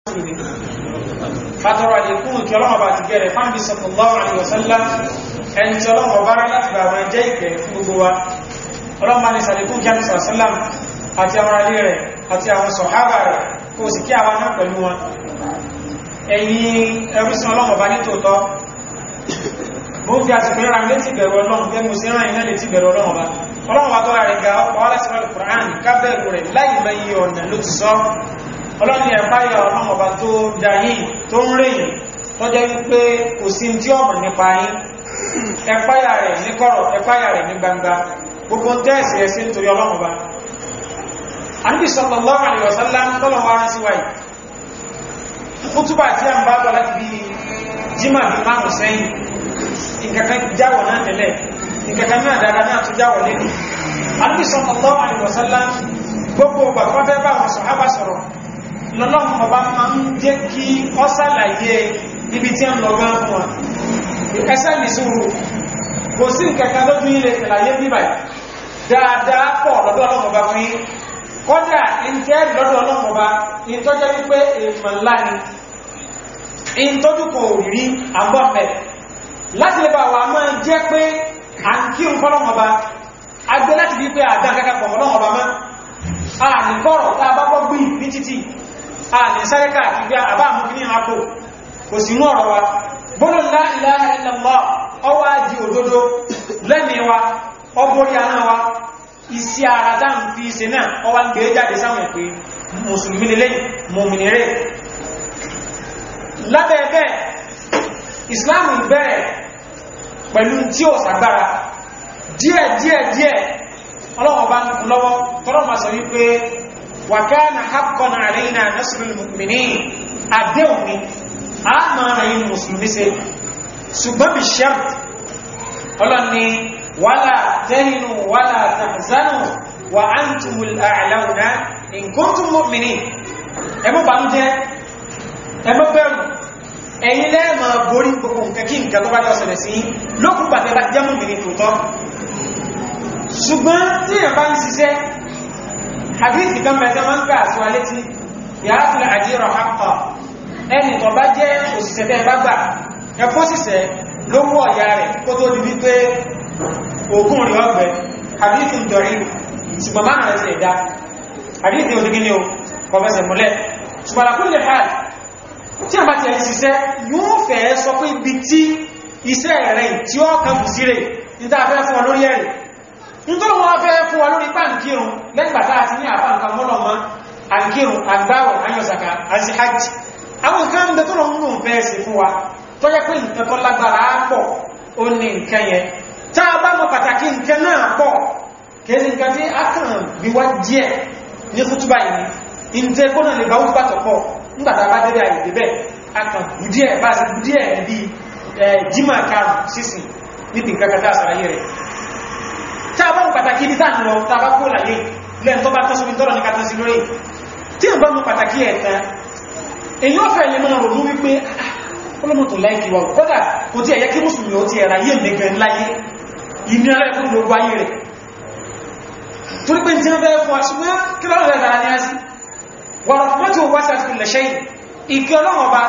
fatọrọ àdínkùn kí ọlọ́wọ́ bá ti gẹ̀rẹ̀ fáńbí sallallahu alaihi wasallam ẹni tí ọlọ́wọ́ bá rá láti bá wọn jẹ́ ìkẹ́ fún gbogbo wa ọlọ́wọ́ bá ní sàdínkùn kí àmì sallam àti àwọn alé rẹ̀ àti àwọn sọ̀hábà rẹ̀ kó sì kí àwọn náà pẹ̀lú wọn ẹ̀yin ẹrúsìn ọlọ́wọ́ bá ní tòótọ́ bó fi àsìkò rẹ̀ létí bẹ̀rù ọlọ́run gẹ́ mo sí rán iná létí bẹ̀rù ọlọ́run bá ọlọ́run bá tó rẹ̀ ga ọkọ̀ ọlọ́sìn Al-Qur'an kábẹ̀rù rẹ̀ láì mẹ́yí ọ̀nà ló ti sọ ọlọ́ni ẹ̀páyà ọlọ́run ọba tó dáyé tó ń rèyìn tó jẹ́ wípé kò sí tí ọmọ nípa yín ẹ̀páyà rẹ̀ ní kọ̀rọ̀ ẹ̀páyà rẹ̀ ní gbangba gbogbo tẹ́ẹ̀sì ẹ̀sí nítorí ọlọ́run ọba Ànábì sallallahu alaihi wasallam tọ́lọ̀ wá rán sí wáyé kútúbà tí a ń bá bọ̀ láti bí jímà bí márùn sẹ́yìn nǹkankan jáwọ̀ náà tẹ́lẹ̀ nǹkankan náà dára náà tó jáwọ̀ lẹ́nu Ànábì sallallahu alaihi wasallam gbogbo gbàgbọ́fẹ́ bá wọn sọ̀hábà sọ̀rọ̀ lọ́lọ́run ọba máa ń jẹ́ kí ọ sàlàyé ibi tí a ń lọ gán fún wa ẹsẹ́ ní sùúrù kò sí ìkẹ̀kẹ́ lójú ilẹ̀ ìlàyé bíbà dáadáa pọ̀ lọ́dọ̀ ọlọ́run ọba fún yín kọ́dà ìjẹ́ lọ́dọ̀ ọlọ́run ọba ìtọ́jẹ́ wípé èèmọ̀ ńlá ni ìtọ́jú kò rí àbọ̀mẹ̀ láti lè bá wa máa jẹ́ pé à ń kírun fọ́lọ́run ọba agbé láti bí pé àdá kankan pọ̀ ọlọ́run ọba mọ́ a ní kọ́rọ̀ tá a bá gbọ́ gbí ní títì a ní sáré káàkiri àbá àmúkí ní àpò kò sí mú ọ̀rọ̀ wa gbọ́nà la ilaha illallah ọwọ́ ájí òdodo lẹ́mìíwa ọgbórí aná wa isi ara tá ń fi ṣe náà ọwá ń gbé jáde sáwọn pé mùsùlùmí lélẹ́ mùmìnirẹ́ lábẹ́ẹ̀bẹ́ ìsìláàmù bẹ̀rẹ̀ pẹ̀lú tí ó sàgbára díẹ̀ díẹ̀ díẹ̀ ọlọ́wọ́ bá ń lọ́wọ́ tọ́rọ ma sọ wípé wa kana haqqan alayna nasrul mu'minin àdéhùn ni a máa rẹ̀ yìí mùsùlùmí ṣe ṣùgbọ́n bí ṣẹ́m ọlọ́ni wala tahinu wala tahzanu wa antumul a'launa in kuntum mu'minin ẹmọ́ bá ń jẹ́ ẹmọ́ bẹ̀rù ẹ̀yin lẹ́ẹ̀mọ̀ borí gbogbo nǹkan kí nǹkan tó bá jọ ṣẹlẹ̀ sí lókùn pàtẹ́ bá jẹ́ mùmìnì tòótọ́ ṣùgbọ́n tí èyàn bá ń ṣiṣẹ́ hadith kan mẹ́ta máa ń ká àṣíwá létí yàá fi àjíyàn àpá ẹni tó bá jẹ́ òṣìṣẹ́ tẹ́ bá gbà ẹkọ́ síṣẹ́ lówó ọ̀yá rẹ̀ kó tó di wípé ògùn rí ọgbẹ̀ hadith ń dọ̀rí ṣùgbọ́n máa rẹ̀ sí ẹ̀dá hadith ní òdígí ní o kọfẹsẹ̀ múlẹ̀ ṣùgbọ́n àkúlẹ̀ hàn tí a bá ti ẹni ṣiṣẹ́ yóò fẹ́ sọ pé ibi tí iṣẹ́ rẹ̀ tí ó kàn bù sí rẹ̀ ní tá a fẹ́ fún ọ lórí ẹ̀rẹ̀ nítorí wọ́n fẹ́ fún wa lórí pàǹkírùn lẹ́gbàtà àti ní àpáǹkà mọ́lọ̀mọ́ àǹkírùn àgbáwọ̀ ayọ̀sàkà àti hajj àwọn nǹkan ń bẹ tó lọ́nà ń fẹ́ sí fún wa tó yẹ pé nǹkan tó lágbára pọ̀ ó ní nǹkan yẹn tá a bá mọ̀ pàtàkì nǹkan náà pọ̀ kèsì nǹkan tí a kàn bí wá díẹ̀ ní kútúbà yìí ìntẹ́ kó náà lè bá wúgbà tó pọ̀ nígbàtà bá débẹ̀ àyè débẹ̀ a kàn bù díẹ̀ bá sì bù díẹ̀ bí jimá karùn sísìn níbi nǹkan kan tá a sàlàyé rẹ̀ tí a bá mú pàtàkì ibi táà lọ tàbá kó láyé lẹ́n tó bá tọ́sọ́bí tọ́rọ ní kàtàsí lórí tí a bá mú pàtàkì ẹ̀ta èyí ó fẹ́ lè máa rò mú wípé ọlọ́mọ̀tò láìkí wa kọ́dà kò tí ẹ̀yẹ kí mùsùlùmí ó ti ẹ̀rà yé mẹ́gẹ̀ láyé ìnira ẹ̀kùn gbogbo ayé rẹ̀ torí pé tí wọ́n bẹ́ẹ̀ fún aṣùgbọ́n kí lọ́rọ̀ rẹ̀ dára ní á sí wọ̀rọ̀ mọ́tò wá sí àtìkù lẹ̀ṣẹ́ ìkẹ́ ọlọ́wọ́ bá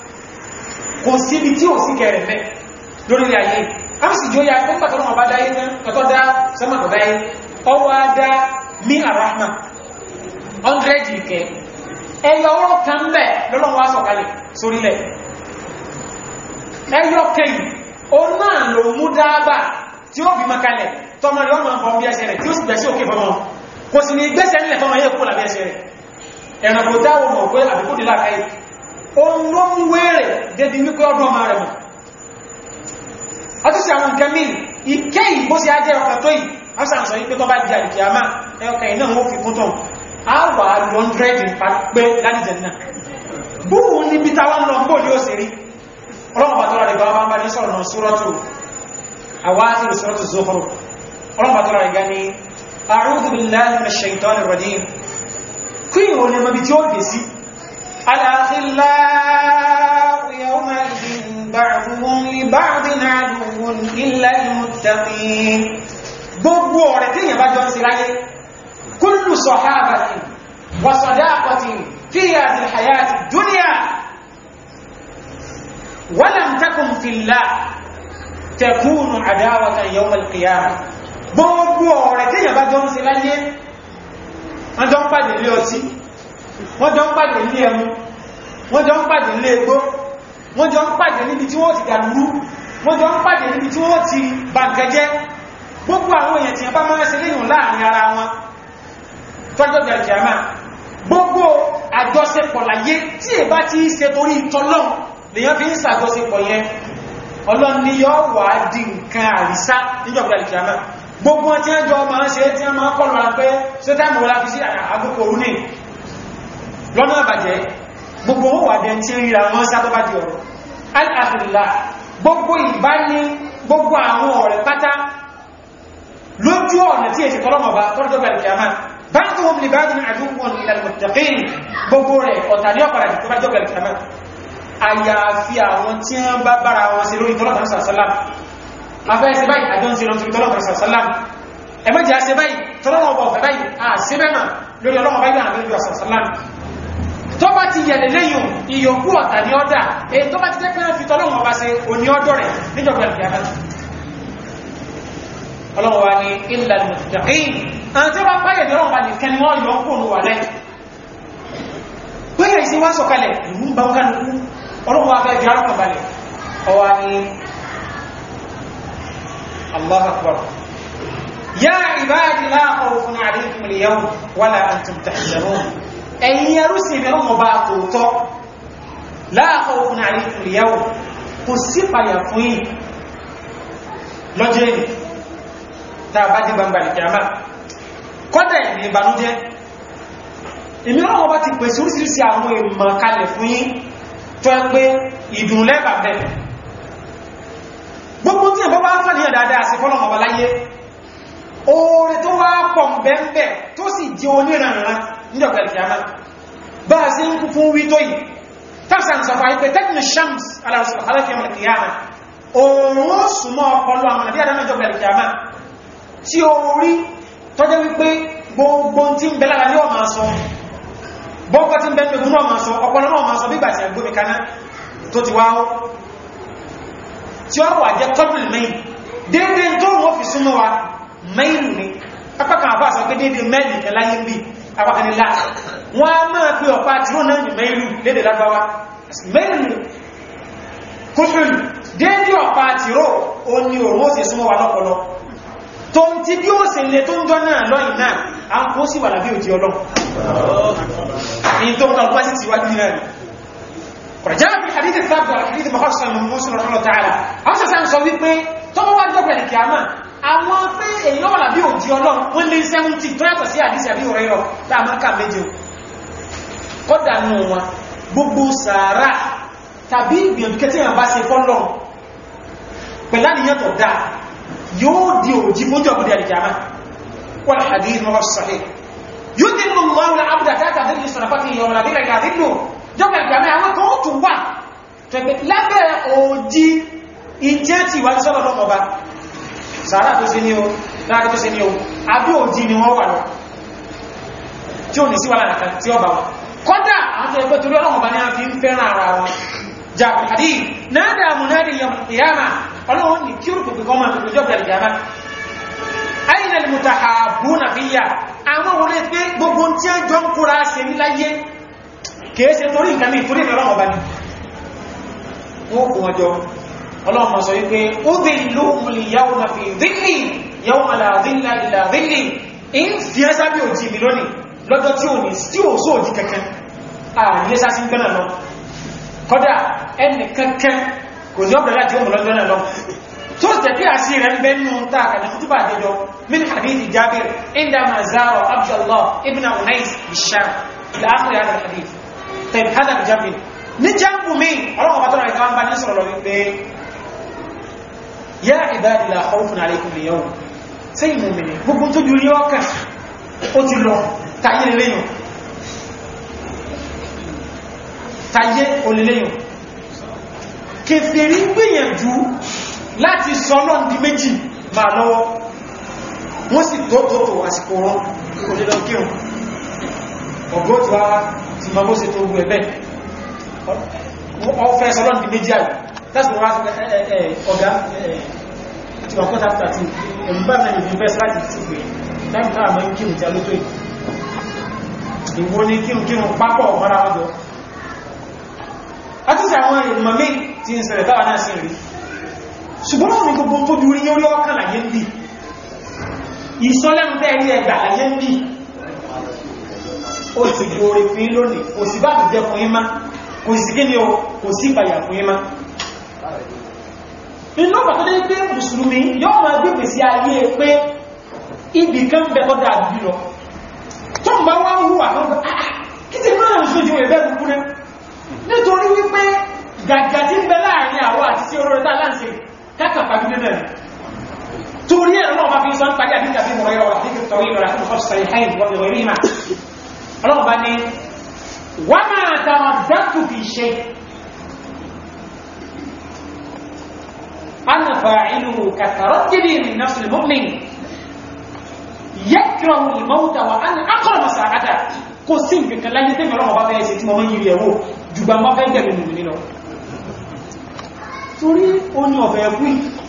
kò síbi tí ò sí kẹrẹ̀ mẹ́ lórí ayé a sì jó ya pín pàtàkì ọba dáyé náà tọ́tọ́ dá sẹ́mọ̀tọ̀ dáyé ọwọ́ dá mí àráhmà 100 ìkẹ́ ẹyọ ọrọ̀ kan bẹ̀ lọ́lọ́wọ́ sọ̀kalẹ̀ sórílẹ̀ ẹyọ kẹyìn o náà lò mú dáábà tí ó bí makalẹ̀ tọmọ rẹ̀ ọmọ ọmọ bí ẹsẹ̀ rẹ̀ tí ó sì gbẹ̀sí òkè fọmọ kò sì ní gbẹ́sẹ̀ nílẹ̀ tọmọ yẹ kó làbí ẹsẹ̀ rẹ̀ ẹ̀rànkò dáwọ̀ mọ̀ pé àbíkó dì láàkáyì ó ló ń wéèrè débi wípé ọdún ọmọ rẹ̀ mọ̀ ọtí sí àwọn nǹkan míì ìkẹ́ ìbó sí ajẹ́ ọkà tó yìí wọ́n sàn sọ wípé tó bá jẹ́ àdìkì àmà ẹọkà iná wọ́n fi kún tán a wà 100 pé lálìjẹ̀ náà búrú níbi táwọn lọ bó ní ó sì rí ọlọ́pàá tó rẹ̀ gbọ́nà bá ní sọ̀rọ̀ náà súrọ́tù àwáàtí súrọ́tù Zukhruf ọlọ́pàá tó rẹ̀ gani a'udhu billahi minash shaitanir rajim kí ìwọ̀n ni mọ́bí tí ó dé sí al-akhillau yawma'idhin ba'duhum li ba'din 'aduwwun illa al-muttaqin gbogbo ọ̀rẹ́ tí èyàn bá jọ ń sí láyé kullu sahabatin wa sadaqatin في هذه الحياة الدنيا ولم تكن في الله تكون عداوة يوم القيامة gbogbo ọ̀rẹ́ tí yàbá jọ ń ṣe láyé wọ́n jọ ń pàdé ilé ọtí wọ́n jọ ń pàdé ilé ẹmu wọ́n jọ ń pàdé ilé egbó wọ́n jọ ń pàdé níbi tí wọ́n ti dàlúrú wọ́n jọ ń pàdé níbi tí wọ́n ti bàǹkẹ́jẹ́ gbogbo àwọn èèyàn tí yàbá máa ń ṣe léyìn láàrin ara wọn tọ́jọ́ gẹ̀ẹ́gẹ̀ẹ́mà gbogbo àjọṣepọ̀ láyé tí è bá ti ṣe torí tọ́lọ́n lèyàn fi ń ṣàjọṣepọ̀ yẹn ọlọ́n ni yọ́ wà di nǹkan àrísá níjọba ìkìyàmá gbogbo tí wọ́n jọ máa ń ṣe tí wọ́n máa kọlù ara pé ṣe táìmù wọ́n láti sí àgbókò orú ní lọ́nà àbàjẹ́ gbogbo wọn wà dẹn tí ń ríra wọn sá tó bá di ọ̀rọ̀ alhamdulillah gbogbo ìbá ní gbogbo àwọn ọ̀rẹ́ pátá lójú ọ̀nà tí èsì tọ́lọ́mọba tọ́jọba ìkìyàmá بعضهم لبعض عدو الى المتقين gbogbo rẹ̀ ọ̀tà ní ọ̀pàdà tó bá jọ́gbẹ̀rẹ̀ kìtàmà àyàfi àwọn tí wọ́n bá bára wọn sí lórí tọ́lọ̀tà sàásálàm afẹ́ ẹsẹ báyìí àjọ ń se lọ sí tọ́lọ̀tà sàásálàm ẹmọ́jì àṣẹ báyìí tọ́lọ̀wọ̀ ọ̀fẹ́ báyìí àṣẹ́bẹ̀mà lórí ọlọ́wọ̀ báyìí àwọn ìlú sàásálàm tó bá ti yẹ̀lẹ̀ lẹ́yìn ìyókù ọ̀tà ní ọ́dà èyí tó bá ti jẹ́ pé wọ́n fi tọ́lọ̀wọ̀ bá se òní ọdọ́ rẹ̀ níjọ̀gbẹ̀rẹ̀ kìtàmà ọlọ́wọ́ wa ní ilẹ̀ mùtàkín àwọn tí ó bá páyẹ̀ lọ́wọ́ bá nìkan ni wọ́n yọ ń kóòrò wà lẹ́ pẹ́yẹ̀ sí wá sọ̀kalẹ̀ ìlú bá wọ́n kánukú ọlọ́wọ́ wa fẹ́ jẹ́ balẹ̀ ọwá ní Allahu Akbar ya ibadi la khawfun alaykum al-yawm wala antum tahzanun ẹ̀yin ẹrú sí ìbẹ̀rẹ̀ wọn bá tòótọ́ la khawfun alaykum al-yawm kò sí payà fún yìí lọ́jẹ́ yìí tàbá dí gbangba ìkìyàmá kọ́dẹ̀ ní ìbànújẹ́ ìmìíràn wọn bá ti pèsè orísìírísìí àwọn èèmọ̀ kalẹ̀ fún yín tó ẹ pé ìdùnlẹ́bà bẹ̀ gbogbo tí ẹ̀bọ́ bá ń fàníyàn dáadáa sí fọ́lọ̀ ọba láyé oore tó wá pọ̀ bẹ́ẹ̀ tó sì jẹ́ oníranran níjọba ìkìyàmá bá a sí ń kú fún wí tó yìí tafsan sọfà ipé tẹ́kùn shams alákìyàmá òòrùn ó súnmọ́ ọpọlọ àwọn àbí àdámẹ́jọba ìkìyàmá tí ó rí tọ́jẹ́ wípé gbogbo tí ń bẹ lára ní ọmọ sọ gbogbo tí ń bẹ ní ogun náà ma sọ ọpọlọ náà ma sọ bí gbàtí àgbómi kaná tó ti wáwó tí ó wà jẹ́ kọ́dùn mẹ́yìn dédé tó wọ́n fi súnmọ́ wa mẹ́ìlù ni apákan àbá sọ pé dédé mẹ́ìlì ẹláyé bí apákan nílá wọ́n á máa pé ọ̀pá tí ó náà ní mẹ́ìlù lédè lágbáwá mẹ́ìlù kúfìlù dédé ọ̀pá tìró ó ní òun ó sì súnmọ́ wa lọ́pọlọ tó ń tí bí ó sì lè tó ń jọ náà lọ́yìn náà a ń kó sí wà lábí òjì ọlọ́run ní tó ń kọ̀ọ̀pá sí ti wájú náà kọ̀rọ̀já fi hadith sábà hadith mahọ́sán mọ́sùn rọ̀lọ́ tààlà àwọn sàṣà ń sọ wípé tó bá wá jọ́pẹ̀ ní kìámà àwọn pé èyàn wà lábí òjì ọlọ́run wọ́n lé 70 tó yàtọ̀ sí àdísì àbí òrẹ́ rọ láàmọ́ká méje kọ́dà nù wọn gbogbo sàárà tàbí ìgbìyànjú kẹtí àbá se fọ́lọ́ pẹ̀lá nìyàn tó dáa yóò di òjì fún jọ̀bù dẹ̀ ìjàmá wọ́n hadith mọ́ sahih yóò dín mú lọ́wọ́ na abúdá tàbí àdínlẹ̀ sọ̀rọ̀fàtí yọ ọ̀rọ̀ àbílẹ̀ ìgbàdínlò jọba ìjàmá àwọn kan ó tún wà tẹ̀pẹ̀ lábẹ́ òjì ìjẹ́ ti wà sọ́lọ̀ lọ́mọba sàárà tó sí ní o láàrín tó sí ní o àbí òjì ni wọ́n wà lọ tí ò ní sí wàhálà kan tí ó bá wọn kọ́dà àwọn tó ẹgbẹ́ torí ọlọ́mọba ní a fi ń fẹ́ràn ara wọn jàbù hadith náà dàmú náà di yọmọ ìyáma ọlọ́run ní kí orúkù kọ́ máa tòkòjọ́ bẹ̀rẹ̀ jàmá aina almutahabuna fiyya àwọn wọlé pé gbogbo tí a jọ ń kúra ṣe ní láyé kèése torí nǹkan ní ìtorí ìfẹ́ ọlọ́run ọba ni wọ́n kò wọ́n jọ ọlọ́run ma sọ wípé ó dé ìlú múlì yàwó na fi dhilli yàwó aláàdínlá ìlà dhilli in fi ẹ́ sábí òjì mi lónìí lọ́jọ́ tí ò ní tí ò só òjì kankan ààrẹ sásí ń gbẹ́nà lọ kọ́dà ẹnì kankan kò ní ọ̀bẹ̀rẹ̀ láti ọmọ lọ́jọ́ náà lọ tó tẹ̀kí àṣí rẹ̀ ń bẹ́nu tààkà ní kútùbà àjẹjọ min hadithi jabir inda ma zaro abdullah ibn unais bisham ila akhir hadha alhadith tayyib hadha bijabir ní jambu mi ọlọ́wọ́ bá tọ́rọ ìkan bá ní sọ̀rọ̀ lọ wípé ya ibadi la khawfun alaykum al-yawm sẹ́yìn mọ̀mìnì gbogbo tó jù rí ọkà ó ti lọ tayé lẹ́yìn tayé olèlẹ́yìn kèfèrí gbìyànjú láti sọ náà di méjì máa lọ́wọ́ wọ́n sì tó tó tó àsìkò wọn òdìdó kírùn ọgọ́ tí wá ti mọ bó ṣe tó gbé ẹ̀bẹ́ ọfẹ́ sọlọ́n di méjì àyè that's what was ọ̀gá tí wọ́n kọ́ta tàbí ẹ̀mùbá náà ìbí bẹ́ẹ̀ láti ti pè láì náà mọ́ kírun tí a ló tó ìwò ní kírun kírun pápọ̀ mọ́ra ọjọ́ àtúnṣe àwọn ìmọ̀ mí tí ń ṣẹlẹ̀ táwà náà sí rí ṣùgbọ́n náà ní gbogbo tó bí orí orí ọkàn láyé ń bí ìsọ́lẹ́nu tẹ́ẹ̀rí ẹgbà láyé ń bí ó ti gbóore fún lónìí kò sí bá ti jẹ fún yín má kò sí kí ni o kò sí ìpàyà fún yín má inú ọ̀pàá tó dé pé mùsùlùmí yóò máa gbégbè sí ayé pé ibì kan bẹ ọdá àbí lọ tó ń bá wá ń hùwà tó ń bá kí ti máa ń sójú ẹ̀bẹ́ kúkú rẹ̀ nítorí wípé gàgà tí ń bẹ láàrin àwọ àti sí oró rẹ̀ láǹsẹ̀ kákàpá gbígbé náà torí ẹ̀rọ náà máa fi sọ ń parí àdíjà bí mọ̀ ẹ̀rọ àti tọ̀wé ìrọ̀ àti ọ̀sọ̀ sọ̀rọ̀ ìhàìn wọ́n ti rí mà ọlọ́run bá ní wọ́n máa tàwọn dákù fi ṣe أنا فاعله كتردد من نفس المؤمن يكره الموت وأنا أقرب ساعته kò sí nǹkan láyé tí mẹ́rọ ọba fẹ́ ṣe tí mọ́ mọ́ yìí ẹ̀wò jùgbà mọ́ fẹ́ gẹ̀mì nìmi lọ torí ó ní ọ̀fẹ́ ẹkú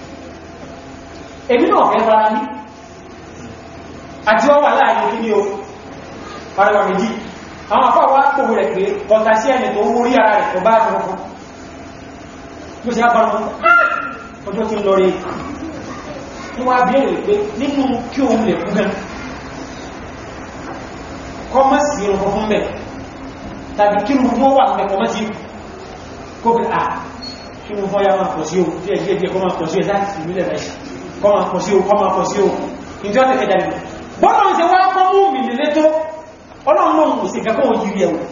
èmi náà fẹ́ fara ní àti ọwà láàrin kí ní o parẹwà méjì àwọn afọ́ wá pòwò rẹ̀ pé kọta sí ẹni tó wó rí ara rẹ̀ tó bá rẹ̀ ọkọ̀ ló sì á bá wọn ọjọ́ tí ń lọ rí wọ́n wá bèèrè pé nínú kí òun lè kú gan kọmọ́ sí irun fún mẹ́ tàbí kí irun fún wà mẹ́ kọmọ́ sí kó bí à kí irun fún ya máa pọ̀ sí o díẹ̀ díẹ̀ díẹ̀ kọmọ́ pọ̀ sí ẹ̀dá sí ìmílẹ̀ rẹ̀ kọmọ́ pọ̀ sí o kọmọ́ pọ̀ sí o ìjọ́ tẹ̀kẹ́ jáde bọ́nà ń ṣe wá kọ́ mú mi nílé tó ọlọ́run náà kò sí kẹ́kọ́ òjì rí ẹ̀wọ̀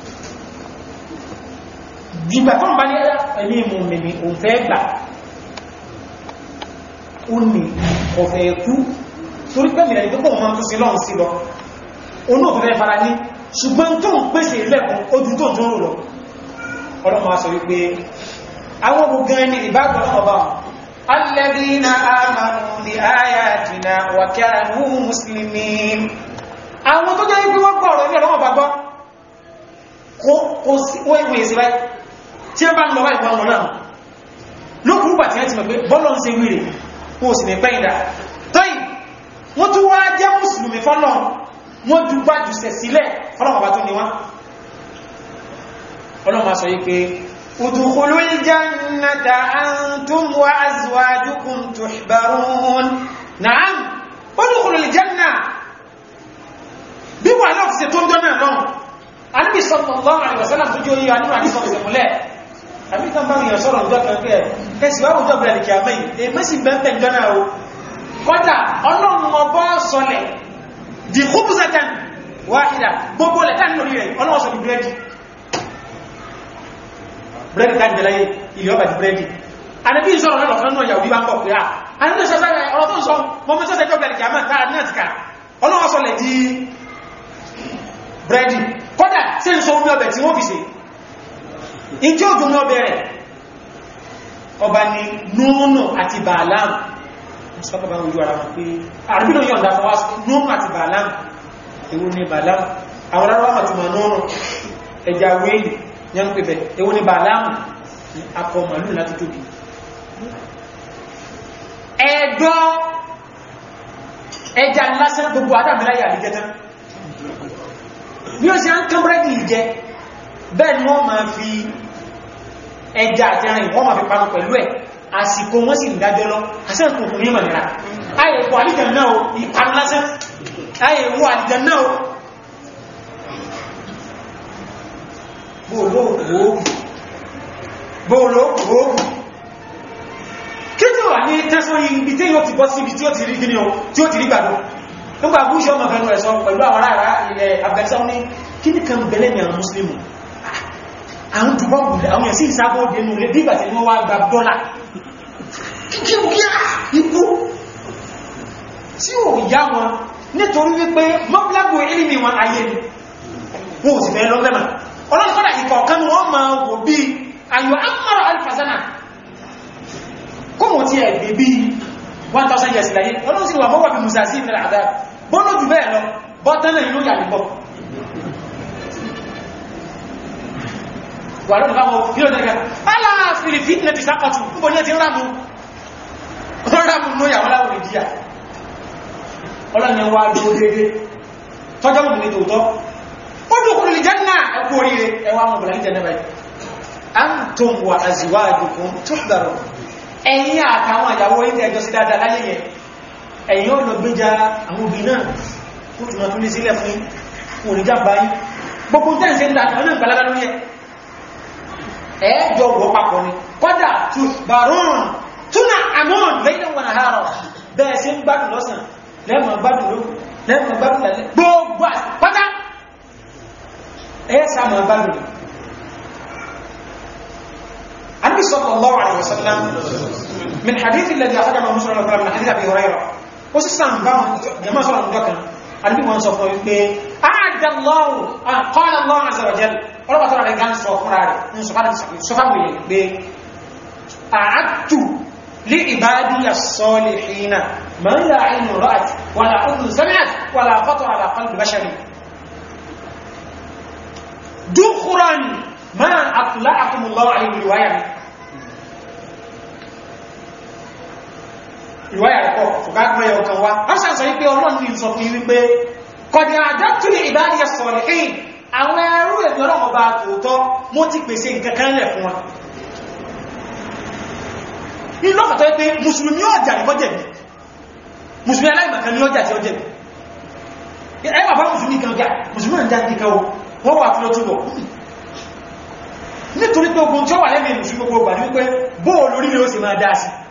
dìgbà tó ń bá ní ẹ̀mí mú mi ní òun fẹ́ gbà ó ní ọ̀fẹ́ ẹ̀kú torí pẹ́mì rẹ̀ ìgbẹ́kọ̀ ọmọ tó sí lọ́n sí lọ onú ọ̀fẹ́ fara ní ṣùgbọ́n tó ń pèsè ilẹ̀kùn ojú tó tó ń rò lọ ọlọ́mọ sọ wípé àwọn gbogbo ẹni ìbágbọ́n ọba alladhina amanu bi ayatina wa kanu muslimin àwọn tó jẹ́ wípé wọ́n gbọ́ ọ̀rọ̀ ilé ọlọ́mọ bá gbọ́ kó sí wọ́n ìwé ìsìnbá tí ẹ bá ń lọ bá ìwọ̀n náà lókùrúgbà tí wọ́n ti mọ̀ pé bọ́lọ̀ ń ṣe wíre wọ́n sì ní pẹ́yìndà tọ́yì wọ́n tún wá jẹ́ mùsùlùmí fọ́lọ̀ wọ́n jù bá jù sẹ̀ sílẹ̀ fọ́lọ̀mọ̀bá tó ní wọ́n ọlọ́mà sọ yí pé udkhulul jannata antum wa azwajukum tuhbarun na'am udkhulul janna bí wà náà fi ṣe tó ń jọ náà lọ́wọ́ Ànábì sallallahu alaihi wasallam tó jẹ́ oyé àníwà ní sọ́kọ̀sẹ̀ múlẹ̀ àbíkan bá yàn sọ́rọ̀ ìjọ kẹ́kẹ́ ẹ̀sì wá òjò bẹ̀rẹ̀ kìí àmì èmẹ́sì bẹ́ẹ̀ jọna o kọjá ọlọ́run ọbọ́ sọlẹ̀ di khubzatan wahida gbogbo lẹ́ta lórí rẹ̀ ọlọ́run sọ di bírẹ́dì bírẹ́dì ká jẹ́ láyé ilẹ̀ ọba di bírẹ́dì àdébí ìsọ̀rọ̀ náà lọ́kàn náà yàwó bí bá ń bọ̀ pé à àdébí ìsọ̀rọ̀ ọ̀rọ̀ tó ń sọ mọ́ mọ́ sọ́sẹ̀ jọ́bẹ̀rẹ̀ kìí àmì táà náà ti ká ọlọ́run sọlẹ̀ di bírẹ́dì kọjá sí ń sọ omi ọbẹ̀ tí wọ́n fi ṣe ìjọ ògùn náà bẹ̀rẹ̀ ọba ni núnù àti bàálàm sọ́kọ̀bá ojú ara wọn pé àrùbínú yọ̀ ǹdà fọwá núnù àti bàálàm ewu ni bàálàm àwọn aráwọ̀ àtùmọ̀ núnù ẹja wéèlì ní ń pèbẹ̀ ewu ni bàálàm akọ màlúù láti tóbi ẹ̀dọ́ ẹja lásán gbogbo adámiláyà àdíjẹ́tán bí ó sì á ń kán búrẹ́dì ìjẹ bẹ́ẹ̀ ni wọ́n máa fi ẹja àti ẹran wọ́n máa fi panu pẹ̀lú ẹ̀ àsìkò wọ́n sì ń dájọ́ lọ àṣẹ́kùn kò ní mọ̀nira ayẹ̀kọ́ àlìjẹ̀ náà ìpanu lásán ayẹ̀wọ́ àlìjẹ̀ náà bóòlóògùn kí tí wà ní tẹ́sán ibi tí yóò ti bọ́ sí ibi tí ó ti rí gíní o tí ó ti rí gbàgbọ́ nígbà búṣọ́ ọmọ fẹ́nu ẹ̀sọ́ pẹ̀lú àwọn ará ilẹ̀ Afghanistan ní kí ní kan bẹ̀lẹ̀ ní àwọn Muslimu àwọn jùbọ́ gùdà àwọn ẹ̀sí ìsábọ̀ dẹnu rẹ̀ bí ìgbàtí wọ́n wá gba dọ́là kíkí kíá ikú tí ó yá wọn nítorí wípé mọ́bílágbò ilmi wọn ayé ni wọ́n ò sì fẹ́ lọ́gbẹ̀mà ọlọ́sọ́dà ìkọ̀ọ̀kan wọ́n máa wò bí ayò amọ́rọ̀ alfazana kọ́mọ̀ tí ẹ̀ gbé bí 1000 years láyé ọlọ́sí wà mọ́wàá bí musa sí ìfẹ́lẹ̀ àdá bọ́lọ́ jù bẹ́ẹ̀ lọ bọ́tẹ́lẹ̀ inú yà nígbọ́ wà lọ́nà báwọn kí ló dẹ́gà aláàfin fitna ti sákọ̀tù níbo ní ẹ ti rámù rámù ní ìyàwó láwọn ìdíyà ọlọ́ni wa dúró dédé tọ́jọ́ mú ní tòótọ́ ó dùkùnrin lè jẹ́nà ẹkù oríire ẹwà mọ̀ bọ̀lá ìjẹ́ nẹ́bẹ̀ antum wa azwajukum tuhdaru ẹ̀yin àtàwọn àyàwó ilẹ̀ ẹjọ́ sí dáadáa láyé yẹn ẹ̀yin ọ̀nà gbéjà àwọn obì náà ó tún máa tún lé sílẹ̀ fún òrìjà báyìí gbogbo tẹ́ ìṣẹ́ ìdá ọ̀nà ìgbàlára lórí ẹ̀ ẹ̀ẹ́jọ wọ́ papọ̀ ni kọ́dà tuhbarun túnà àmọ́n lẹ́yìn wọn àhárọ̀ bẹ́ẹ̀ sí ń gbádùn lọ́sàn lẹ́mọ̀ gbádùn ló lẹ́mọ̀ gbádùn lẹ́lẹ́ gbogbo pátá ẹ̀ sáàmà gbádùn النبي صلى الله عليه وسلم من حديث الذي أخرجه مسلم الله من حديث أبي هريرة وسيسان بام جماعة صلى الله عليه وسلم النبي محمد صلى الله عليه وسلم أعد الله قال الله عز وجل ولما ترى الإنسان صفراري من سبحانه سبحانه أعدت لعبادي الصالحين ما لا عين رأت ولا أذن سمعت ولا خطر على قلب بشر دخرا ما أطلعكم الله عليه رواية ìwáyà ẹ̀kọ́ fùkágbọ́ yọ kan wá wọ́n sàn sọ wípé ọlọ́run ní sọ fún wípé kọ̀dí àjọ́túnlẹ̀ ìbáyẹ sọ̀rọ̀ ẹ̀yìn àwọn ẹrú ẹ̀mí ọlọ́run ọba tòótọ́ mo ti pèsè nǹkan kan lẹ̀ fún wa ní lọ́fàtọ́ pé mùsùlùmí ọjà ní kọjẹ̀ bí mùsùlùmí aláìmọ̀kan ní ọjà tí ọjẹ̀ bí ẹ bàbá mùsùlùmí kan ọjà mùsùlùmí ọjà ní kan wọ́n wà fún ọtúbọ̀ nítorí pé ogun tí ó wà lẹ́mìí mùsùlùmí gbogbo gbà ní wípé bóò lórí ni ó sì máa dá sí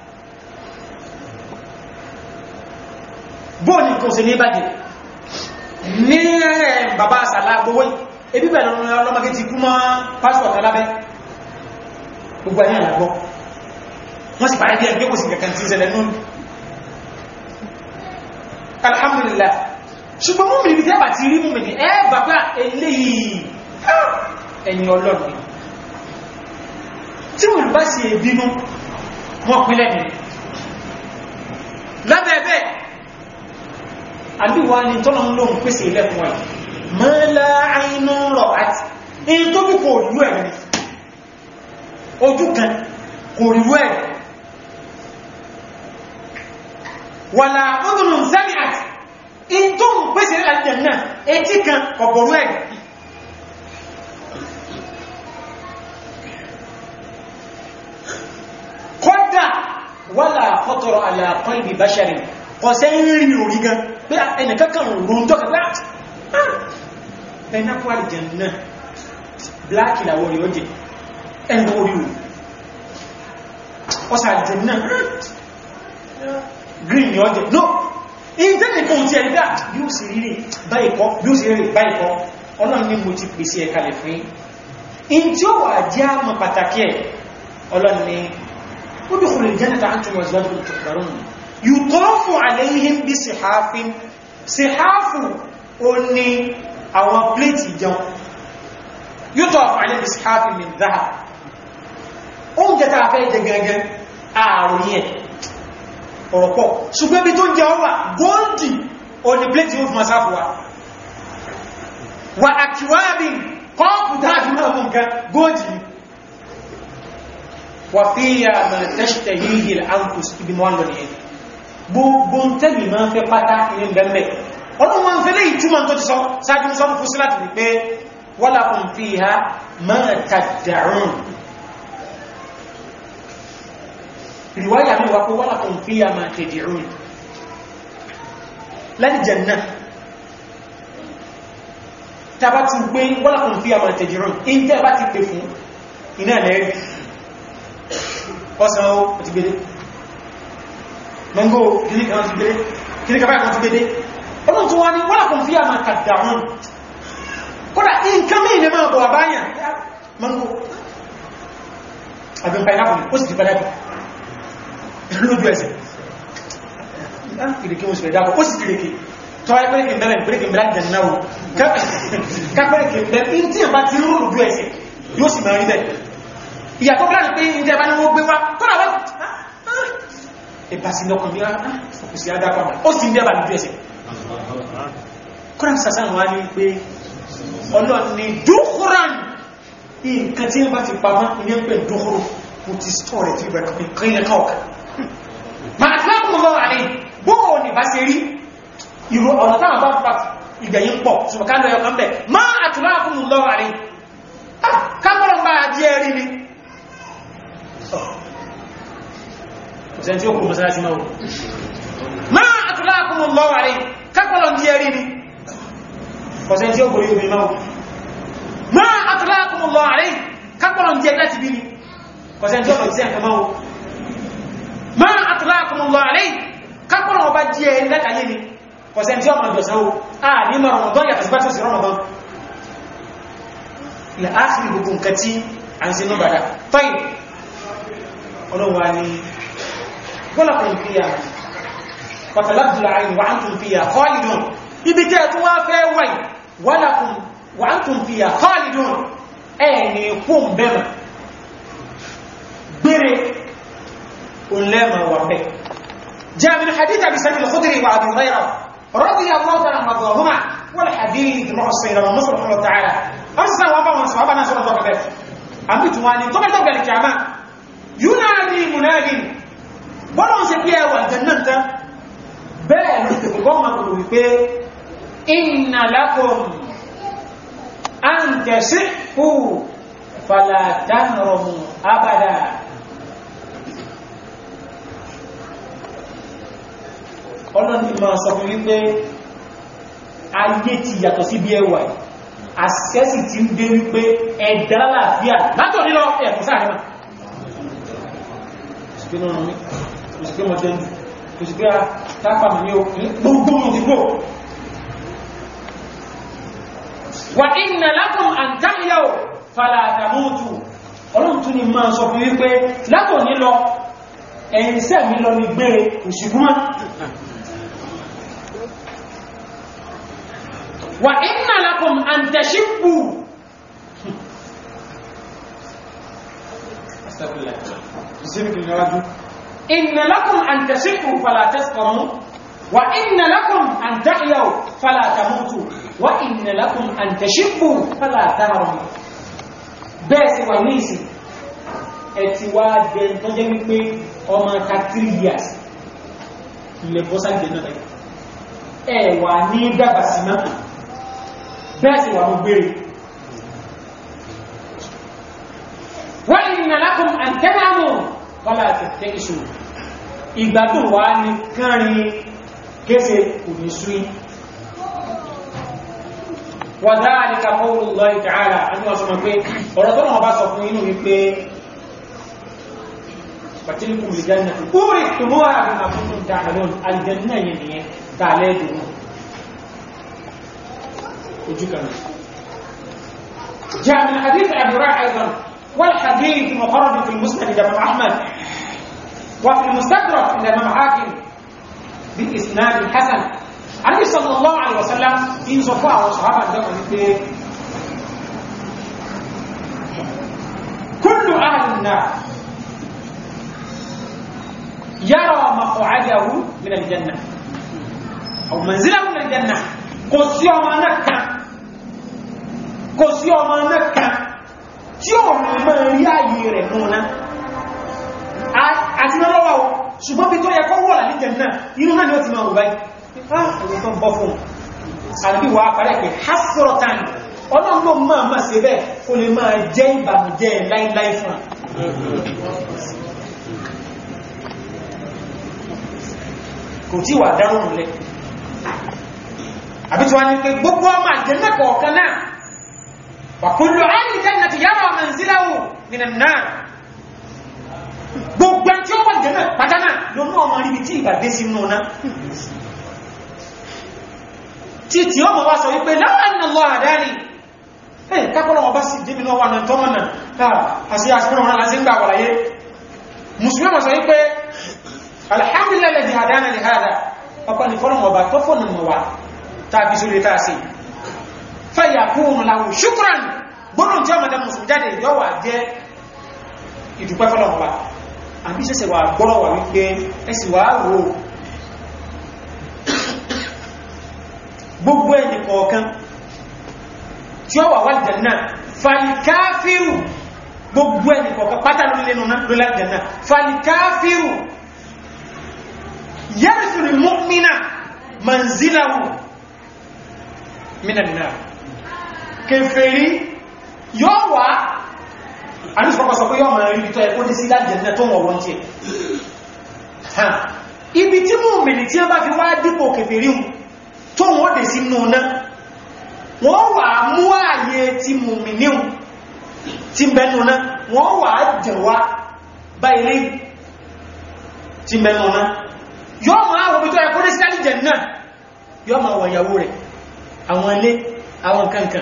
bóò ní kò sí ní ìbàjẹ́ ní bàbá àsàlá gbogbo ebí bẹ̀rẹ̀ ọlọ́mọdé ti kú mọ́ pásítọ̀ kalábẹ́ gbogbo ẹ̀yìn àlàgbọ́ wọ́n sì parí bí ẹgbẹ́ kò sí kankan tí ìṣẹ̀lẹ̀ nínú alhamdulillah ṣùgbọ́n mú mi ní tẹ́bà ti rí mú mi ní ẹ́bà pé eléyìí ẹ̀yìn ọlọ́run tí wọ́n bá sì èbínú wọ́n pínlẹ̀ ní lábẹ́ẹ̀bẹ́ àbíwá ni tọ́nà ń lóhun pèsè ilẹ̀kùn ẹ̀ mọ́lá àínú rọ̀ àti èyí tó bí kò rí ẹ̀ ojú kan kò rí ẹ̀ wàlá ọdún zami àti in tó ń pèsè àjẹ̀nà etí kan ọ̀bọ̀rú ẹ̀ kọ́dà wàlá fọ́tọ̀rọ̀ àlàkọ́ ibi báṣàrí kọ̀sẹ́ ń rí orí gan pé ẹnìkankan rùn tó kàgbà ẹ̀nà kọ́ àjẹ̀nà bláàkì làwọ̀ rí ọjẹ́ ẹ̀nà orí o ọsà àjẹ̀nà green ni ọjẹ́ no ìtẹ́lẹ̀ kan tí ẹ̀rí bí ó sì rí báyìí kọ́ bí ó sì rí báyìí kọ́ ọlọ́run ní mo ti pèsè ẹ̀kalẹ̀ fún in tí ó wà jẹ́ àmà pàtàkì ẹ̀ ọlọ́run ní ó bí kò lè jẹ́ nìta àtún wọ́n zọ́dún tó kàrún yùtọ́fù àlẹ́yìn bí sèháfin sèháfù ó ní àwọn pléètì jẹun yùtọ́fù àlẹ́yìn bí sèháfin min dáhà oúnjẹ tàà fẹ́ jẹ gẹ́gẹ́ ààrùn yẹn ọ̀rọ̀ pọ̀ ṣùgbọ́n bí tó ń jẹ ọwà góòdì òní pléètì ó fún asáfù wa wà àkíwábìn kọ́ọ̀pù dáàbì náà mú nǹkan góòdì wà fi yà mà tẹ́ṣtẹ̀ yìí àǹkùs ibi mọ́ lọ nìyẹn gbogbo tẹ́bì máa ń fẹ́ pátá ní bẹ̀m̀bẹ̀ ọlọ́run wọn fẹ́ léyìí túmọ̀ tó ti sọ sáájú sọ fún síláàtì wípé wọ́lá kùn fi ha máa tàdàrùn riwaya mi wa ko wala kun fiya ma tad'un lan janna tabatu gbe wala kun fiya ma tad'un in te ba ti pe fún ina le ri osan o ti gbede mango kini kan ti gbede kini kan kan ti gbede olon tún wá ní wala kun fiya ma tad'un kódà nǹkan mi ne ma bo abanya mango abin pineapple ó sì ti padà lójú ẹsẹ̀ kìrìkì oṣù ẹ̀dá ó sì kìrìkì tó wáyé pẹ́rẹ́kì mẹ́rin pẹ́rẹ́kì mẹ́rin jẹ̀ náà kápẹ́rẹ́kì mẹ́rin tí ẹ̀bá ti rú lójú ẹsẹ̀ yóò sì mẹ́rin bẹ́ẹ̀ ìyàtọ̀ bí láti pé ìjẹ́ bá ní wọ́n gbé wá kọ́nà wọ́n ẹ̀bá sí lọ́kàn bí kò sí adápa ó sì ń dẹ́bà lójú ẹsẹ̀ kọ́nà sàsán wá ní pé ọlọ́ni dúkúrán nǹkan tí wọ́n bá ti pamọ́ ilé ń pè dókòrò kò ti stọ́ rẹ̀ tí ìbẹ̀rẹ̀ pé kí ilẹ̀ kọ́ọ̀kà máa tí wọ́n kún lọ́wọ́ àlẹ́ bóò ní bá ṣe rí ìrò ọ̀nà táwọn bá pa ìgbẹ̀yìn pọ̀ ṣùgbọ́n ká lọ ẹ̀kan bẹ̀ máa àtúlá kún lọ́wọ́ àlẹ́ kápọ̀lọ̀ bá di ẹ̀rí ni ọ̀sẹ̀ tí ó kú mọ́sálásí máa máa àtúlá kún lọ́wọ́ àlẹ́ kápọ̀lọ̀ di ẹ̀rí ni ọ̀sẹ̀ tí ó gorí omi máa máa àtúlá kún lọ́wọ́ àlẹ́ kápọ̀lọ̀ di ẹ̀rí láti bí ni ọ̀sẹ̀ tí ó lọ sí ẹ̀kan máa ma atlaqakumullahu alayhi kápọ̀lọ̀ ọba jí ẹ lẹ́kàyé ni kọ̀sẹ̀ tí ọmọ ìjọsán o a ní ma Ramadan yàtọ̀ sí bá tó sí Ramadan ilẹ̀ áàkiri gbogbo nǹkan tí a ń se ní bàdá tọ́yì ọlọ́wà ni gbọ́lọ̀kùn fi ya pàtàlábùlà àyìn wà ń tún fi ya khalidun ibi tẹ́ tó wá fẹ́ wáyì wọ́lọ̀kùn wà ń tún fi ya khalidun ẹ̀ ní kún bẹ́mà gbére ولما وعبه جاء من حديث ابي سعيد الخدري وابي هريره رضي الله تعالى عنهما والحديث روح السيره ومصر رحمه الله تعالى ارسل وابا من صحابه ناس رضي الله عنهم àmì tí wọ́n ni tó mẹ́tọ̀ gẹ̀lẹ̀ kìámá yúnáàdì múnáàdì bọ́lá ń se pé ẹwà jẹ́nàta bẹ́ẹ̀ ló ti gbogbo ọmọ kòrò wípé inna lakum an tasihhu fala tahramu abada ọlọ́ni máa sọ fún wípé ayé ti yàtọ̀ sí bí ẹwà àṣẹ́sì ti ń dé wípé ẹ̀dà láàfíà látọ̀ nílọ ẹ̀kùn sáàrẹ́mà òsìké náà mi òsìké mọ̀ jẹ́ òsìké tápàmì ní gbogbo òdìgbò wà inna lakum an tahyaw fala tamutu ọlọ́run tún ni máa sọ fún wípé látọ̀ nílọ ẹ̀yìn sẹ́mi lọ ní gbére òṣìgúnmá wà inna lakum an tashibbu inna lakum an tashibbu fala tasqamu wa inna lakum an tahyaw fala tamutu wa inna lakum an tashibbu fala tahramu bẹ́ẹ̀ sì wà ní ìsìn ẹ̀tì wá jẹ tó jẹ́ wípé ọmọ ta 3 years ilẹ̀ bọ́sá jẹ náà ẹ̀ wà ní dàgbà sí náà bẹ́ẹ̀ sì wà mú gbére wọ́n inna lakum an tanamu wala tattakisu ìgbádùn wá ní kárin kése òní súí wa dhalika qawlullahi ta'ala àti wọ́n sọ mọ̀ pé ọ̀rọ̀ tó wọ́n bá sọ fún inú wípé فتلكم الجنة أورثتموها بما كنتم تعملون الجنة يعني تعالى وجكنا جاء من حديث أبي هريرة أيضا والحديث مخرج في المسند لإمام أحمد وفي المستدرك عند الإمام حاكم بإسناد حسن النبي صلى الله عليه وسلم في صفاء وصحابة عندما كل أهل النار يرى مقعده من الجنة أو منزله من الجنة kò sí ọmọ náà kan kò sí ọmọ náà kan tí ó rìn mọ́ rí ààyè rẹ̀ múná àti náà lọ́wọ́ ṣùgbọ́n bí tó yẹ kọ́ wọ́n ní jẹ̀nà inú náà ni ó ti máa wùbáyé àwọn tó bọ́ fún àbí wà parẹ́ pé hasrotan ọlọ́gbọ́n máa máa ṣe bẹ́ẹ̀ kó lè máa jẹ́ ìbànújẹ́ láíláí fún kò tí wà dáhùn lẹ́ àbí tí wọ́n ní pé gbogbo ọmọ àjẹ́nà kọ̀ọ̀kan náà wà kullu ahli jannati yara manzilahu minan nar gbogbo tí ó wà jẹ́nà pàdánà lónú ọmọ ríbi tí ìbàdé sí mú náà tí tí ọmọ wá sọ wípé law anna Allah hadani ẹ̀ kápọ́lọ́ ọba sì dé minú ọwọ́n tó mọ̀nà àti àṣírí wọn láti ń gbà wàláyé musulmi ọmọ sọ wípé alhamdulillah alladhi hadana li hada ọkọ̀ ní fọ́nà ọba tó fọ́nà mọ̀ wá tàbí sórí tàà sí fẹ́yà kúrùn láwù ṣúkúrán gbọ́nà tí ó mẹ́ta mùsùn jáde yọ́wà jẹ́ ìdúpẹ́ fọ́lọ̀mọ́lá àbí ṣẹ́sẹ̀ wà gbọ́rọ̀ wà wípé ẹsì wà rò gbogbo ẹni kọ̀ọ̀kan tí ó wà wà jẹ̀nà falikafiru gbogbo ẹni kọ̀ọ̀kan pátá lórí lẹ́nu náà lórí àjẹ́nà falikafiru yẹ́rìsìrì mọ́mínà manzilahu mínà náà kèfèrí yóò wá àníṣọ́pọ̀ sọ pé yóò mọ̀ rí tó ẹkọ́ dé sí lájẹ̀ẹ́nà tó wọ̀n wọ́n tí ẹ̀ ibi tí mú mìnì tí a bá fi wá dípò kèfèrí tó wọ́n dé sí nù náà wọ́n wà mú ààyè tí mú mìnì tí bẹnu náà wọ́n wà jẹ̀wá bá ilé tí bẹnu náà yóò mọ̀ àwọn ibi tó ẹkọ́ dé sí lájẹ̀ẹ́nà yóò mọ̀ àwọn ìyàwó rẹ̀ àwọn ilé àwọn kankan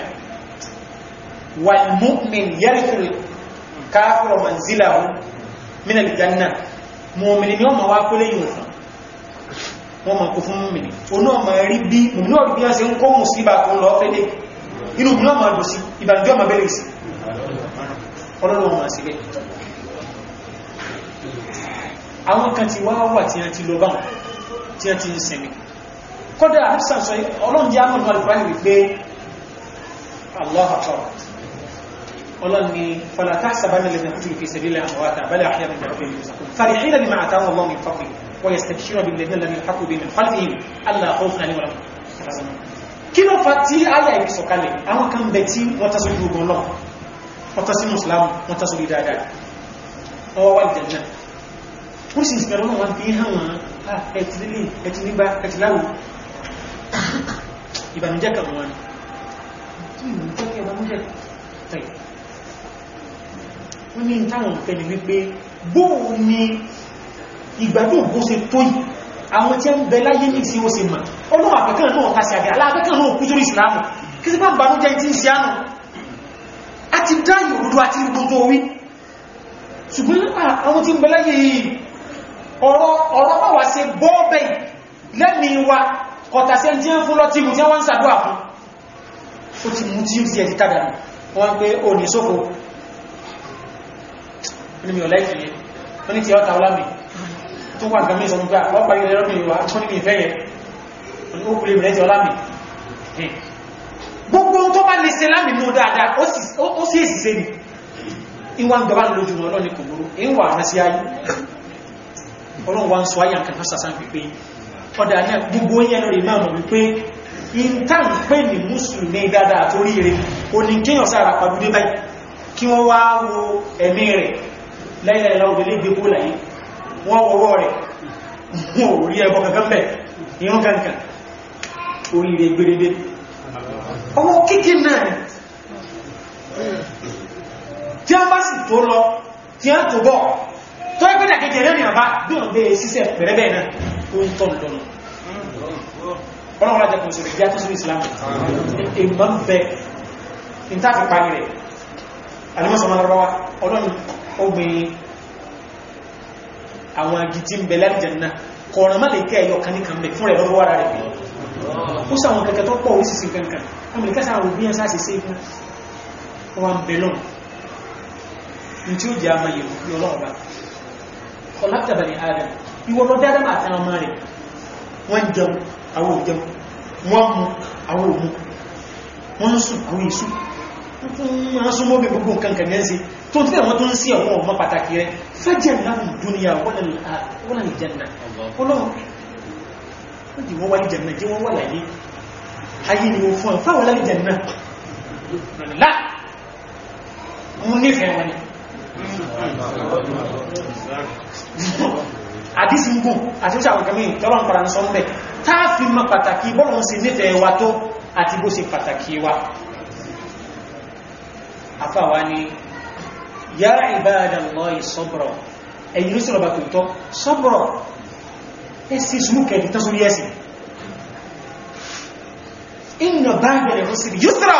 والمؤمن يرث الكافر منزله من الجنة مؤمن يوم ما كل يوم wọ́n ma kò fún mìíní oní ọmọ rí bí mìíní ọ̀rí bí wọ́n ṣe ń kó mùsíbà tó ń lọ fẹ́lẹ̀ inú bí wọ́n ma dùn sí ìbànújẹ́ ọmọ bẹ̀rẹ̀ sí ọlọ́run ma sí bẹ́ àwọn kan ti wá wà tí wọ́n ti lọ báwọn tí wọ́n ti ń sẹ̀mí kọ́dá àrísàn sọ ọlọ́run jẹ́ àmọ́ ìfàní wípé Allah akbar ọlọ́run ni falata sábánà lè nàkútù fi sabilillah àmọ́wátà bẹ́lẹ̀ àhíyà min rabbihim yurzaqun farihina bima atahum Allah min fadli wa yastabshiruna bil ladina lam yalhaqu bihim min khalfihim alla khawfun alayhim wa lahum yahzanun kí ló fa tí ayà ibi sọ̀kalẹ̀ àwọn kan bẹ tí wọ́n tásó ní ogun lọ wọ́n tásó mùsùlámù wọ́n tásó rí dáadáa wọ́n wá ìjẹ̀nà ó sì ìsìnkẹ̀rọ náà wọ́n fi hàn wọ́n ẹ̀tì lílé ẹ̀tì nígbà ẹ̀tì láwù ìbànújẹ́ kan wọn wọ́n ní táwọn òfẹ́ ni wípé bóò ni ìgbádùn bó ṣe tó yìí àwọn tí ó ń bẹ láyé ní sí ó ṣe mà ọlọ́wọ́ àpẹkàn náà kásí àgbẹ̀ aláàpẹkàn náà kú sórí ìsìlámù kí sí bá bànújẹ́ tí ń ṣe ánù a ti dá ìrùdú àti gbogbo orí ṣùgbọ́n àwọn tí ń bẹ láyé yìí ọ̀rọ̀ bá wà ṣe bọ́ọ̀bẹ̀ lẹ́mí wa kọ̀tàṣẹ́ tí ń fún lọ́tí mú tí wọ́n ń sàdúwà fún ó ti mú tí ó ti ẹ̀ ti tàdà wọ́n pé ò ní sófo ní mi ò láìkì yẹn wọ́n ní ti ọ́ta ọlámi tó wà gàmí ìsọ̀nù pé àwọn parí ẹ̀rọ mi wà tó ní mi ìfẹ́ yẹn ó kúrò ìrìn ẹ̀tì ọlámi gbogbo tó bá lè ṣe lámì mú dáadáa ó sì èsì ṣe ni ìwà ń gbà lójú wọn lọ́ni kò burú ìwà àmà sí ayé ọlọ́run wa ń sọ ayé nǹkan sàsán pípé ọ̀dà ní gbogbo yẹn lórí máa mọ̀ wípé ìntàn pé ní mùsùlùmí dáadáa torí rẹ̀ oníkéyàn sára pàdúdé báyìí kí wọ́n wá wo ẹ̀mí rẹ̀ láìláìlá òbílé gbogbo láyé wọ́n wọ́wọ́ rẹ̀ wọ́n ò rí ẹbọ kankan bẹ̀ ìrún kankan orí rẹ̀ gbèrèdé ọwọ́ kíkí náà tí a bá sì tó lọ tí a tó bọ̀ tó ẹgbẹ́ dàkejì ẹ̀rẹ́ ìyàbá bí wọ́n bẹ́ síṣẹ́ pẹ̀rẹ́bẹ̀ náà ó ń tọ́nù lọ́nà ọlọ́run lájẹ́ kò sí rẹ̀ bí a tó sí Islam èèmọ̀ ń bẹ ìtàfi parí rẹ̀ alimọ́sọ̀mọ́lọ́wọ́ ọlọ́run ogbìn àwọn agidi ń bẹ lẹ́rìjẹ̀nà kọ̀ọ̀rọ̀ má lè kẹ́ ẹ̀yọ kan ní kan bẹ̀ fún rẹ̀ lọ́wọ́ ara rẹ̀ ó sàwọn kẹ̀kẹ́ tó pọ̀ orísìsì kankan amìríkà sáwọn òbí ẹ̀sá sì sí ikú wọn bẹ lọ́n ní tí ó jẹ́ àmà yẹ̀wò ní ọlọ́run bá ọláptàbà ní adam ìwọ lọ dáadáa máa tán ọmọ rẹ̀ wọ́n jẹun àwọn òjẹun wọ́n mú àwọn òmú wọ́n ń sùn àwọn ìsùn wọ́n súnmọ́ bí gbogbo nǹkan kan yẹn sí tó tí àwọn tó ń sí àwọn ọmọ pàtàkì rẹ̀ fẹ́jẹ̀ láhùn dúníyà wọ́n lè jẹ́nà ọlọ́run wọ́n jí wọ́n wá ní jẹ́nà jẹ́ wọ́n wà láyé ayé ni ó fún ọ̀fáwọ́ láyé jẹ́nà lá mú nífẹ̀ẹ́ wọn ni àdísí ń gùn àti ìṣàwọn kẹmí tọ́lọ̀ ń fara ní sọ́mbẹ̀ táàfí mọ́ pàtàkì bọ́lọ̀ sí nífẹ̀ẹ́ wa tó àti bó ṣe pàtàkì wa afáwa ni yá ibadallahi sọ́bọ̀rọ̀ ẹ̀yìn ló sọ̀rọ̀ bá tó tọ́ sọ́bọ̀rọ̀ ẹsì súnkẹ̀ ní tọ́sórí ẹsì inna ba'dal usri yusra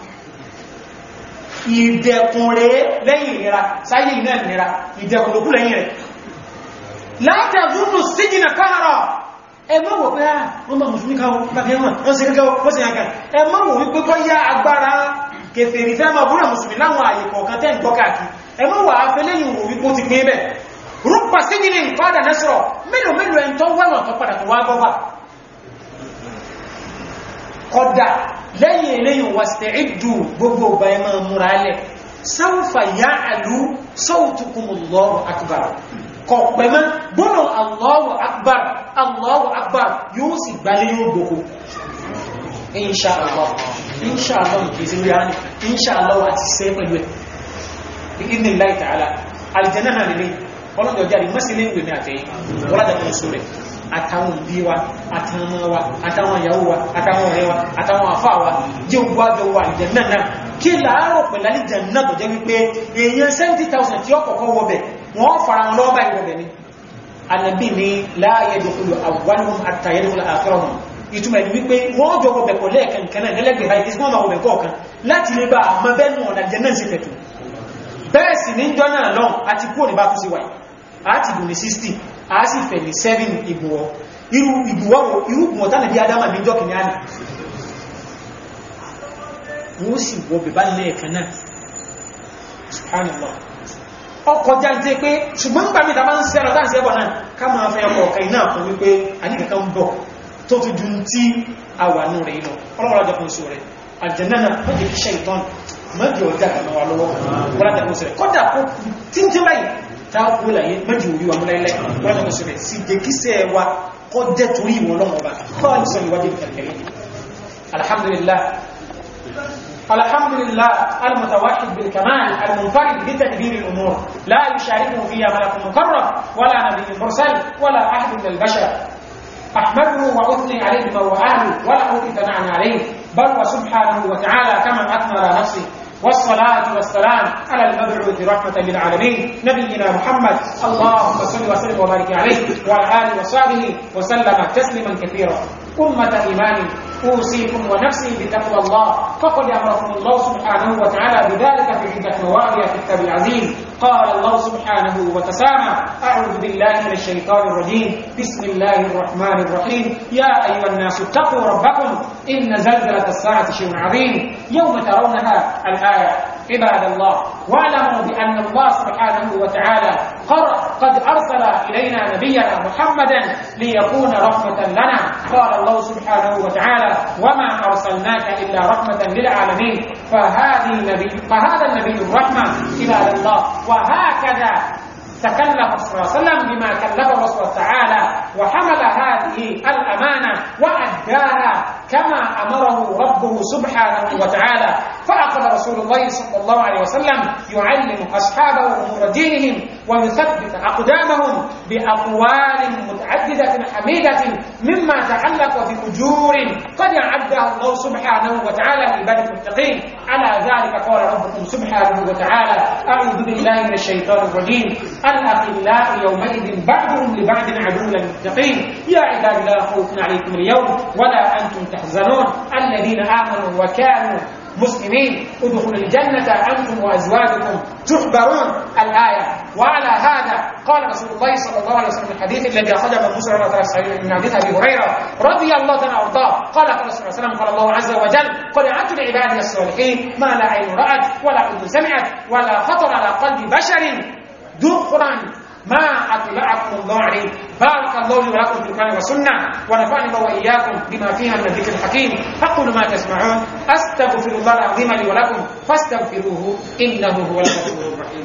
ìdẹ̀kùn rẹ̀ lẹ́yìn ìnira sáyé iná ìnira ìdẹ̀kùn lókú lẹ́yìn rẹ̀ látàdúnnù síjìnà káàrọ̀ ẹmọ́ wò pé wọ́n bá mùsùlùmí káwọ́ pàtẹ́ wọn wọ́n sí gẹ́gẹ́ wọ́n sí àkà ẹmọ́ wò wípé kọ́ yá agbára kèfèrí fẹ́ máa búrẹ̀ mùsùlùmí láwọn àyè kọ̀ọ̀kan tẹ́ ìgbọ́kàkì ẹmọ́ wà á fẹ́ lẹ́yìn wò wípé ó ti pín bẹ̀ rúpa síjìnì ìfádà nẹ́sọ̀rọ̀ mélòó mélòó ẹn tó wọ́nà tó padà tó wá gọ́fà kọ́dà lẹ́yìn eléyìn wasta'iddu gbogbo ọba ẹ máa múra lẹ̀ sawfa ya'lu sawtukumullahu akbar kọ̀pẹ̀mọ́ gbọ́nà Allahu akbar Allahu akbar yóò sì gbalẹ̀ yóò gbogbo inṣàlọ́ inṣàlọ́ kìí sí rí àánì inṣàlọ́ àti sẹ́ pẹ̀lú ẹ̀ ìdí láì tààlà alìjẹ́nà náà nílé ọlọ́dọ̀ jáde mọ́sílẹ̀ ìwé ní àtẹ́yìn wọ́lájà kan só rẹ̀ àtàwọn òbí wa àtàwọn ọmọ wa àtàwọn ìyàwó wa àtàwọn ọ̀rẹ́ wa àtàwọn àfáà wa jẹ́ ogun àjọ wa alìjẹ́nà náà kí láàárọ̀ pẹ̀lú alìjẹ́nà tó jẹ́ wípé èèyàn 70,000 tí ó kọ̀kọ́ wọ́bẹ̀ wọ́n fara wọn lọ́ọ́bà ìwọ̀bẹ̀ ni annabi ni la yadkhulu awwaluhum hatta yadkhula akhiruhum ìtumọ̀ ẹni wípé wọ́n jọ wọ́bẹ̀ pọ̀ lẹ́ẹ̀kan kan náà lẹ́lẹ́gbẹ̀ẹ́ báyìí kí wọ́n máa wọ́bẹ̀ kọ̀ọ̀kan láti lè bá àmọ́ bẹ́ẹ̀ nù ọ̀nà jẹ́ náà sí pẹ̀tù bẹ́ẹ̀ sì ní jọ náà lọ́n àti kúrò ní bá kú sí wáyé àti bù ní 60 a sì fẹ̀ ní 7 ìgbùwọ́ irú ìgbùwọ́ irú ìgbùwọ́ tánà bí adama bí jọ́ kìíní àná wọ́n sì wọ́bẹ̀ bá lẹ́ẹ̀kan náà subhanallah ọkọ̀ jáde pé ṣùgbọ́n nígbà mìta bá ń sẹ́rọ dáǹsì ẹbọ̀ náà ká máa fẹ́ ọkọ̀ ọ̀kẹ́ iná fún wípé àníkàkà ń bọ̀ tó ti dùn tí a wà ní rẹ̀ lọ ọlọ́wọ́lá jẹ́ fún sóòrẹ̀ àjẹ́nà mọ́jẹ̀ kí ṣe ìtọ́n mọ́jẹ̀ ọjà kàmọ́ wa lọ́wọ́ wọ́lá jẹ́ fún sóòrẹ̀ kọ́dà kó tí ń tí báyìí tá a kú láyé mọ́jẹ̀ orí wa múlẹ́lẹ́ wọ́lá jẹ́ fún sóòrẹ̀ sì jẹ́ kí sẹ́ wa kọ́ jẹ́ torí ìwọ̀n lọ́wọ́ ba kọ́ ìsọ̀ ìwádìí kẹ̀kẹ́ alhamdulillah الحمد لله المتوحد بالكمال المنفرد بتدبير الامور لا يشاركه فيها ملك مقرب ولا نبي مرسل ولا احد من البشر احمده واثني عليه بما هو اهله ولا اوتي ثناء عليه بل وسبحانه وتعالى كما اثنى على نفسه والصلاة والسلام على المبعوث رحمة للعالمين نبينا محمد اللهم صل وسلم وبارك عليه وعلى آله وصحبه وسلم تسليما كثيرا أمة إيمان أوصيكم ونفسي بتقوى الله فقد أمركم الله سبحانه وتعالى بذلك في عدة مواضع في الكتاب العظيم قال الله سبحانه وتسامى أعوذ بالله من الشيطان الرجيم بسم الله الرحمن الرحيم يا أيها الناس اتقوا ربكم إن زلزلة الساعة شيء عظيم يوم ترونها الآية عباد الله واعلموا بأن الله سبحانه وتعالى قد أرسل إلينا نبينا محمدا ليكون رحمة لنا قال الله سبحانه وتعالى وما أرسلناك إلا رحمة للعالمين فهذه النبي فهذا النبي الرحمة عباد الله وهكذا تكلف صلى الله عليه وسلم بما كلفه الله تعالى وحمل هذه الأمانة وأداها كما أمره ربه سبحانه وتعالى فأخذ رسول الله صلى الله عليه وسلم يعلم أصحابه أمور دينهم ويثبت أقدامهم بأقوال متعددة حميدة مما تعلق بأجور قد أعدها الله سبحانه وتعالى لعباد المتقين على ذلك قال ربكم سبحانه وتعالى أعوذ بالله من الشيطان الرجيم الأخلاء يومئذ بعضهم لبعض عدو للمتقين يا عباد لا خوف عليكم اليوم ولا أنتم تحزنون الذين آمنوا وكانوا مسلمين ادخلوا الجنة أنتم وأزواجكم تحبرون الآية وعلى هذا قال رسول الله صلى الله عليه وسلم الحديث الذي أخرجه من مسلم من حديث أبي هريرة رضي الله تعالى وارضاه قال قال رسول الله صلى الله عليه وسلم قال الله عز وجل قل أعدت لعبادي الصالحين ما لا عين رأت ولا أذن سمعت ولا خطر على قلب بشر ذخرا ما أطلعكم الله عليه بارك الله لي ولكم في القرآن والسنة ونفعني الله وإياكم بما فيها من الذكر الحكيم أقول ما تسمعون أستغفر الله العظيم لي ولكم فاستغفروه إنه هو الغفور الرحيم